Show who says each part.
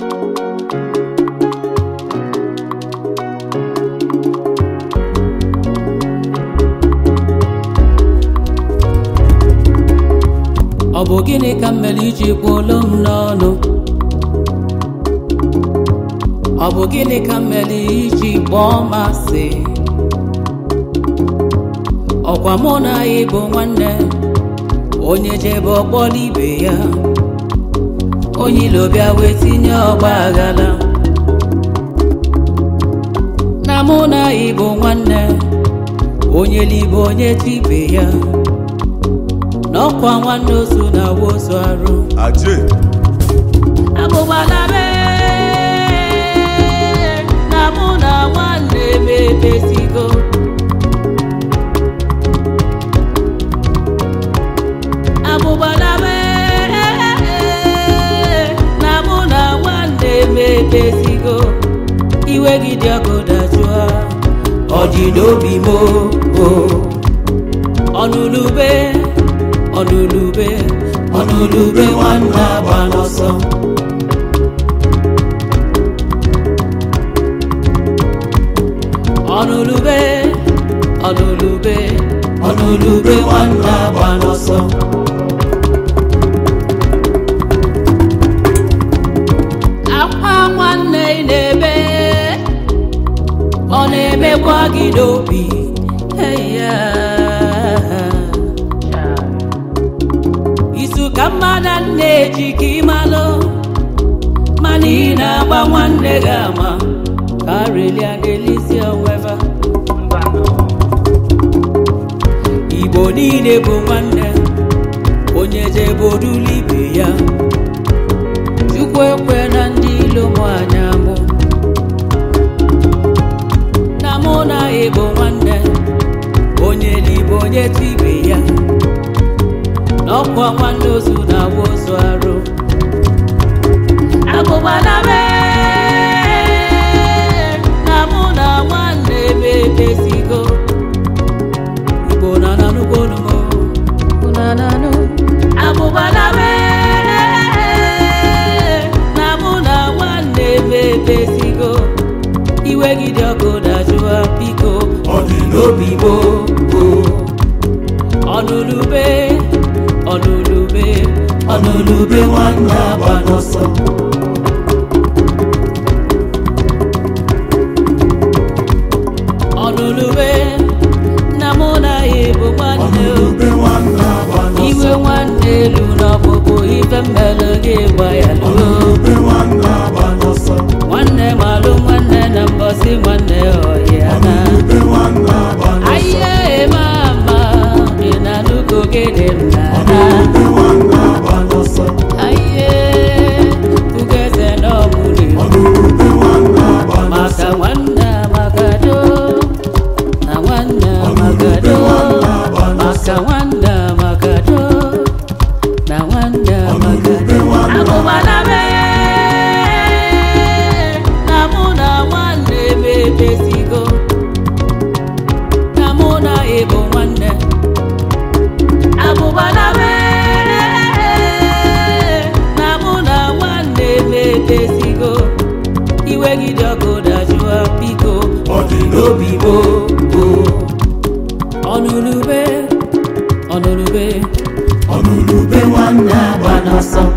Speaker 1: ọ bụ gịnị ka m mere iji kwuolu m n'ọnụ ọ bụ gịnị ka m mere iji kpọọ m asị ọkwa mụ na anyị bụ nwanne onye jebe ọkpọrọ ibe ya onye ilo bịa wee tinye ọgba aghara na mụ na anyị bụ nwanne onye libe onye tibe ya n'ọkwa nwanne ozu na wozu arụ
Speaker 2: Aje.
Speaker 1: abụgbala be na mụ na nwanne m emezigo abụgbala be na mụ na nwanne m emezigo iwe gị dị ọkụ dajụọ ọ dị n'obi m o ọnụlube ọnụlube ọnụlube nwanne agba n'ọsọ ọnụlube ọnụlube ọnụlube nwanne agba n'ọsọ akwa nwanne ị na-ebe ọ na-emekwa gị n'obi eya isu ka mmadụ na-eji ka ịmalụ mana ị na-agba nwanne gị ama ka arelia ga-elisi onweva igbo niile bụ nwanne onye jebodulu ibe ya chukwu ekwe na ndị ilo mụ anya mụ na mụ na ịbụ nwanne onye libe onye tibe ya n'ọkwa nwanne ozu na-awa ozu arụ agụbala be na mụ na nwanne m emezigo igbo na nanụgo numo na nanụ agụbala be na mụ na nwanne m emezigo iwe gị dị ọkụ dajụa biko
Speaker 2: Ọ dị n'obi m.
Speaker 1: gboo ọnụlube ọnụlube ọnụlube nwanne agba n'ọsọ ọnụlube na mụ na ya bụ nwanne o.
Speaker 2: Ọnụlube nwanne agba n'ọsọ.
Speaker 1: iwe nwanne elu n'ọpụpụ ife mmele gị gba ya luo
Speaker 2: Ọnụlube nwanne agba n'ọsọ.
Speaker 1: nwanne malụ nwanne na mbọsị nwanne ọhịa na
Speaker 2: Ọnụlube nwanne agba n'ọsọ.
Speaker 1: Aye mama, inanuko gede mnana.
Speaker 2: Ọnụlube nwanne agba n'ọsọ.
Speaker 1: Aye, tugeze no muli.
Speaker 2: Ọnụlube nwanne agba n'ọsọ.
Speaker 1: Maka wanda magado, na wanda magado. Maka wanda magado, na wanda magado. Akubala be, na muna wande bebesigo. Na muna ebo nwanne. abụbala mere na mụ na nwanne m emezigo iwe gị dị ọkụ dajụa biko
Speaker 2: Ọ dị n'obi m.
Speaker 1: gboo ọnụlube ọnụlube
Speaker 2: Ọnụlube nwanne agba
Speaker 1: gba n'ọsọ